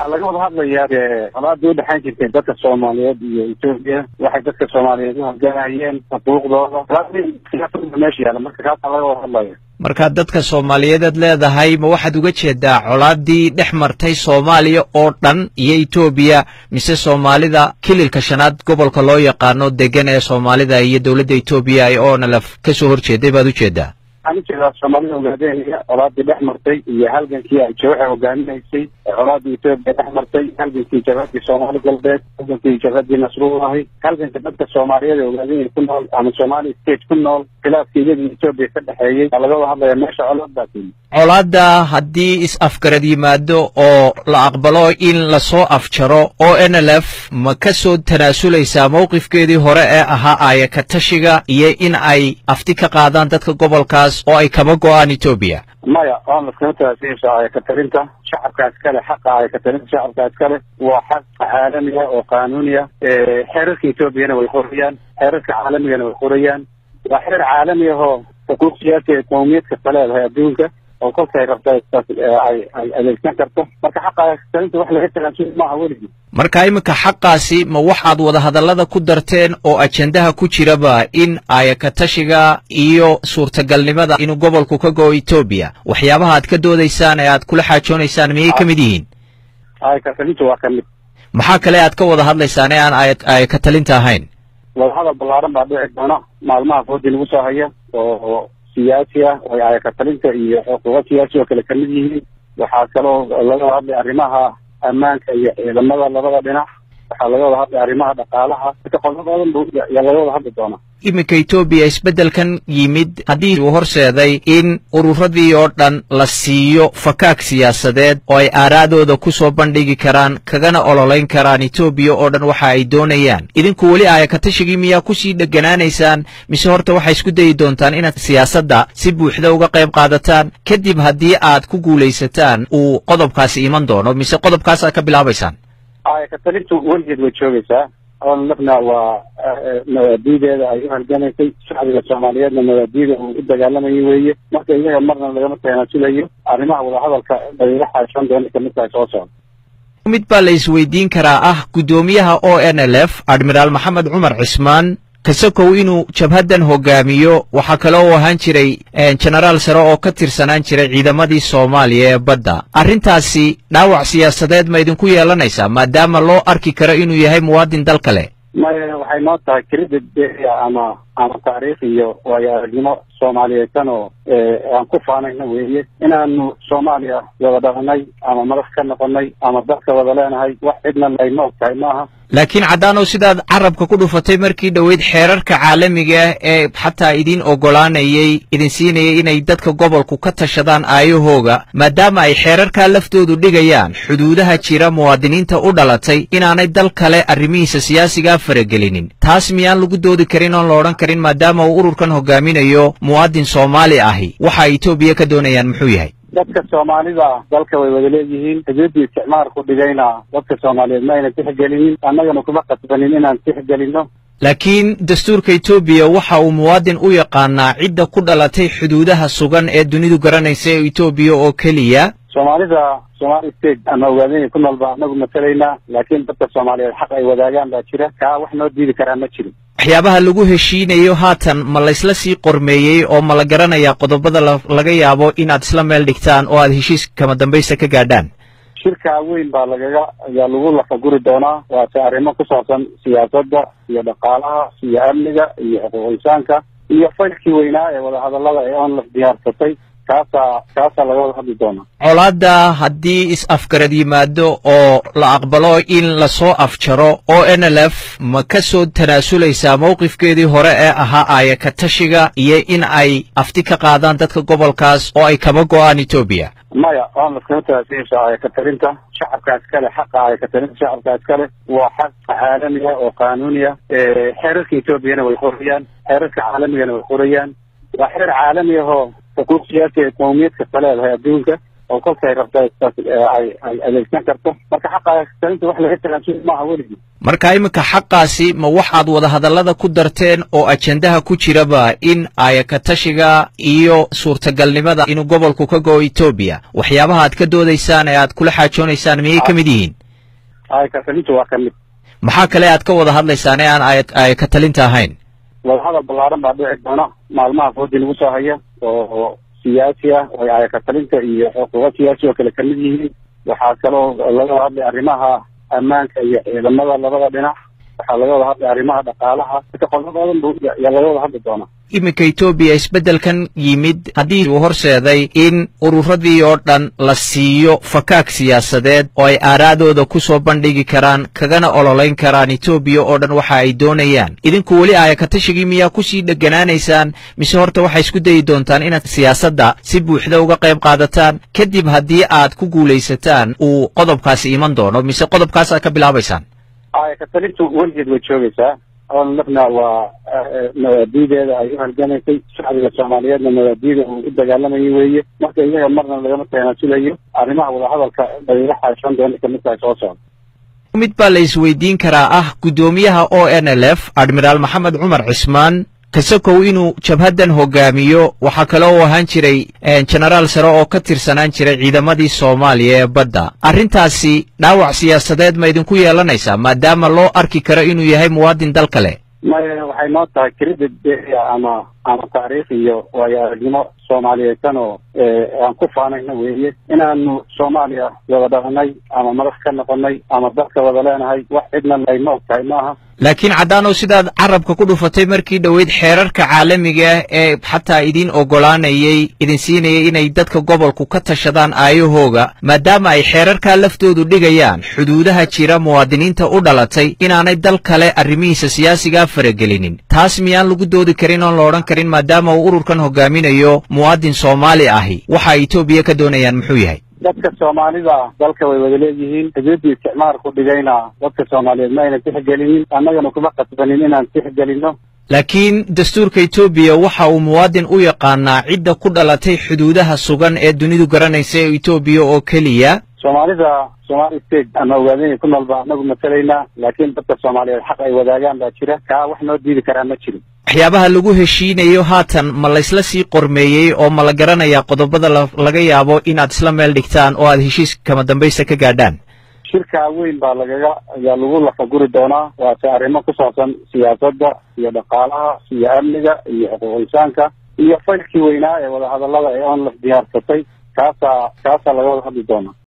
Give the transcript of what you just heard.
waxaa laga wada hadlayaa colaadii udhexayn jirtay dadka soomaaliyeed iyo etoobiya waxay dadka soomaaliyeed u hogaanayeen xuquuqdooda meesha yaala marka kaasaa laga wada hadlaya markaa dadka soomaaliyeed aad leedahay ma waxaad uga jeedaa colaadii dhex martay soomaaliya oo dhan iyo etoobiya mise soomaalida kililka shanaad gobolka loo yaqaano degan ee soomaalida iyo dowladda etoobiya ay onalaf ka soo horjeeday baad ujeedaa waxaan ujeedaa soomaalida hogaaminaya colaadii dhex martay iyo halgankii ay waxay hogaaminaysay colaadii etoobiya dhex martay halgankii jabhadii soomaali galbeed halgankii jabhadii nasrullahi halganka dadka soomaaliyeed ee hogaaminaya ku nool ama somali state ku nool khilaafka iyadii etoobiya ka dhexeeyey waa laga wada hadlaya meesha colaad baa timi colaadda haddii is-afgarad yimaado oo la aqbalo in lasoo afjaro o n l f ma ka soo tanaasulaysaa mowqifkeedii hore ee ahaa aaya ka tashiga iyo in ay afti ka qaadaan dadka gobolkaas oo ay kaba go-aan etoobiya maya oonlas kama tanaasulaysa aaya ka talinta shacabkaas kale xaqa aaya ka talinta shacabkaas kale waa xaq caalamiya oo qaanuuniya xeerarka etoobiyana way qorayaan xeerarka caalamigana way qorayaan waa xeer caalami ahoo xuquuq siyaasi ee qowmiyad kasta leedahay adduunka oo kolkay rabta ay ay adeegsan karto marka xaqa talinta wax laga tanaasuli maaha weligii marka iminka xaqaasi ma waxaad wadahadallada ku darteen oo ajendaha ku jiraba in aayakatashiga iyo suurtagalnimada inuu gobolku ka go-o etoobiya waxyaabaha aad ka doodaysaan ee aad kula xaajoonaysaan miyay ka mid yihiin aayakatalinta waa ka mid maxaa kale aad ka wada hadlaysaan ee aan aayakatalinta ahayn wadahadal ballaaran baa dhici doona maalmaha foodi lagu soo haya oo siyaasi ah oo aayakatalinta iyo xuquuqo siyaasi oo kale kamid yihiin waxaa kaloo laga wada hadlay arrimaha ammaanka iyo ciidamada labada dhinac waxaa laga wada hadlay arrimaha dhaqaalaha marka qodoboodan bu yaa laga wada hadli doonaa iminka etoobiya isbeddelkan yimid haddii uu horseeday in ururadii oo dhan la siiyo fakaag siyaasadeed oo ay aaraadooda ku soo bandhigi karaan kagana ololayn karaan etoobiya oo dhan waxa ay doonayaan idinku weli aayakatashigii miyaa kusii dheganaanaysaan mise horta waxay isku dayi doontaan inaad siyaasadda si buuxda uga qayb qaadataan kadib haddii aad ku guulaysataan uu qodobkaasi iman doono mise qodobkaasaad ka bilaabaysaan aayakatalintu weligeed way joogaysaa oonlafna waa mabaadiideeda ay u halgamaysay shacbiga soomaaliyeedna mabaadiida uu u dagaalamayay weeye marka iyaga marna lagama tanaasulayo arrimaha wadahadalka daliila xaashan doona kamid tahay soo socda mid baa la isweydiin karaa ah guddoomiyaha o n l f admiraal maxamed cumar cismaan kasakow inuu jabhaddan hogaamiyo waxaa kale oo ahaan jiray jenaraal sare oo ka tirsanaan jiray ciidamadii soomaaliya ee badda arrintaasi dhaawac siyaasadeed ma idinku yeelanaysaa maadaama loo arki karo inuu yahay muwaadin dal kale maya waxay noo tahay credit area ama ama taariikh iyo waayo aragnimo soomaaliyeedsan oo aan ku faanayna weeye inaanu soomaaliya wada dhalanay ama madax ka noqonay ama dalka wada leenahay wax cidna layma og tahay maaha laakiin caddaanow sidaad carabka ku dhufatay markii dhoweyd xeerarka caalamiga ee xataa idin oggolaanayay idin siinayay inay dadka gobolku ka tashadaan aayahooga maadaama ay xeerarkaa laftoodu dhigayaan xuduudaha jira muwaadiniinta u dhalatay inaanay dal kale arrimihiisa siyaasigaa faragelinin taas miyaan lagu doodi karin oon la odhan karin maadaama uu ururkan hogaaminayo muwaadin soomaali ahi waxa ay etoobiya ka doonayaan muxuu yahay dadka soomaalida dalka way wada leeyihiin xuduuddii isticmaalku dhigayna dadka soomaaliyeed ma aynan tixgelinin annagana kuma qasbanin inaan tixgelino laakiin dastuurka etoobiya waxa uu muwaadin u yaqaanaa cidda ku dhalatay xuduudaha sugan ee dunidu garanaysa ee etoobiya oo keliya soomaalida somali state ama ogaadinay ku nool baa anagu matalaynaa laakiin dadka soomaaliyeed xaq ay wadaagaan baa jira kaa wax noo diidi karaa ma jiro waxyaabaha lagu heshiinayo haatan ma laysla sii qormeeyey oo ma la garanayaa qodobada laga yaabo inaad isla meel dhigtaan oo aad heshiis kama dambaysta ka gaadhaan shirkaa weyn baa lagaga ayaa lagu lafaguri doonaa waase arrimo ku saabsan siyaasadda iyo dhaqaalaha iyo amniga iyo xuquuq insaanka iyo faylkii weynaa ee wadahadallada ee onlaf diyaarsatay kaasaa kaasaa laga wada hadli doonaa colaadda haddii is-afgarad yimaado oo la aqbalo in lasoo afjaro o n l f ma ka soo tanaasulaysaa mowqifkeedii hore ee ahaa aayakatashiga iyo in ay afti ka qaadaan dadka gobolkaas oo ay kaba go-aan etoobiya maya oonlas kama tanaasulaysa aayakatalinta shacabkaas kale xaqa aayakatalinta shacabkaas kale waa xaq caalamiya oo qaanuuniya xeerarka etoobiyana way qorayaan xeerarka caalamigana way qorayaan waa xeer caalami ahoo xuquuq siyaasi ee qowmiyad kasta leedahay adduunka oo kolkay rabta ay ay adeegsan karto marka xaqa ayakatalinta wax laga tagaansuy maaha weligii marka iminka xaqaasi ma waxaad wadahadallada ku darteen oo ajendaha ku jiraba in ayakatashiga iyo suurtagalnimada inuu gobolku ka go'o etoobiya waxyaabaha aad ka doodaysaan ee aad kula xaajoonaysaan miyay ka mid yihiin ayakatalinta waa ka mid maxaa kale aad ka wada hadlaysaan ee aan ayakatalinta ahayn wadahadal ballaaran baa dhici doona maalmaha foodi lagu soo haya oo siyaasi ah oo ayakatalinta iyo xuquuqo siyaasi oo kale kamid yihiin waxaa kaloo laga wada hadlay arrimaha ammaanka iyo ciidamada labada dhinac waxaa laga wada hadlay arrimaha dhaqaalaha marka qodoboodan bu yaa laga wada hadli doonaa iminka etoobiya isbeddelkan yimid haddii uu horseeday in ururadii oo dhan la siiyo fakaag siyaasadeed oo ay aaraadooda ku soo bandhigi karaan kagana ololayn karaan etoobiya oo dhan waxa ay doonayaan idinku weli aayakatashigii miyaa kusii dheganaanaysaan mise horta waxay isku dayi doontaan inaad siyaasadda si buuxda uga qayb qaadataan kadib haddii aad ku guulaysataan uu qodobkaasi iman doono mise qodobkaasaad ka bilaabaysaan aayakatalintu weligeed way joogaysaa lafna waa mabaadiideeda ay u halgamaysay shacbiga soomaaliyeedna mabaadiida uu u dagaalamayay weeye marka iyaga marna lagama tanaasulayo arrimaha wadahadalka bayla xaashan doona kamid tahay soo socda mid baa la isweydiin karaa ah guddoomiyaha o n l f admiraal maxamed cumar cismaan kasakow inuu jabhaddan hogaamiyo waxaa kale oo ahaan jiray jenaraal sare oo ka tirsanaan jiray ciidamadii soomaaliya ee badda arrintaasi dhaawac siyaasadeed ma idinku yeelanaysaa maadaama loo arki karo inuu yahay muwaadin dal kale maya waxay noo tahay credit ama ama taariikh iyo waayo aragnimo soomaaliyeedsan oo aan ku faanayno weeye inaanu soomaaliya wada dhalanay ama madax ka noqonay ama dalka wada leenahay wax cidna ay ma og tahay maaha laakiin caddaanow sidaad carabka ku dhufatay markii dhoweyd xeerarka caalamiga ee xataa idin oggolaanayay idin siinayay inay dadka gobolku ka tashadaan aayahooga maadaama ay xeerarkaa laftoodu dhigayaan xuduudaha jira muwaadiniinta u dhalatay inaanay dal kale arrimihiisa siyaasigaa faragelinin taas miyaan lagu doodi karin oon la odhan karin maadaama uu ururkan hogaaminayo muwaadin soomaali ahi waxa etoobiya ka doonayaan muxuu yahay dadka soomaalida dalka way wada leeyihiin xuduuddii isticmaalku dhigayna dadka soomaaliyeed ma ayna tixgelinin annagana kuma qasbanin inaan tixgelino laakiin dastuurka etoobiya waxa uu muwaadin u yaqaanaa cidda ku dhalatay xuduudaha sugan ee dunidu garanaysa ee etoobiya oo keliya soomaalida somali state ama ogaadanya ku nool baa anagu matalaynaa laakiin dadka soomaaliyeed xaq ay wadaagaan baa jira kaa wax noo diidi karaa ma jiro waxyaabaha lagu heshiinayo haatan ma laysla sii qormeeyey oo ma la garanayaa qodobada laga yaabo inaad isla meel dhigtaan oo aad heshiis kama dambaysta ka gaadhaan shirkaa weyn baa lagaga ayaa lagu lafaguri doonaa waase arrimo ku saabsan siyaasadda iyo dhaqaalaha iyo amniga iyo xuquuq insaanka iyo faylkii weynaa ee wadahadallada ee onlaf diyaarsatay kaasaa kaasaa laga wada hadli doonaa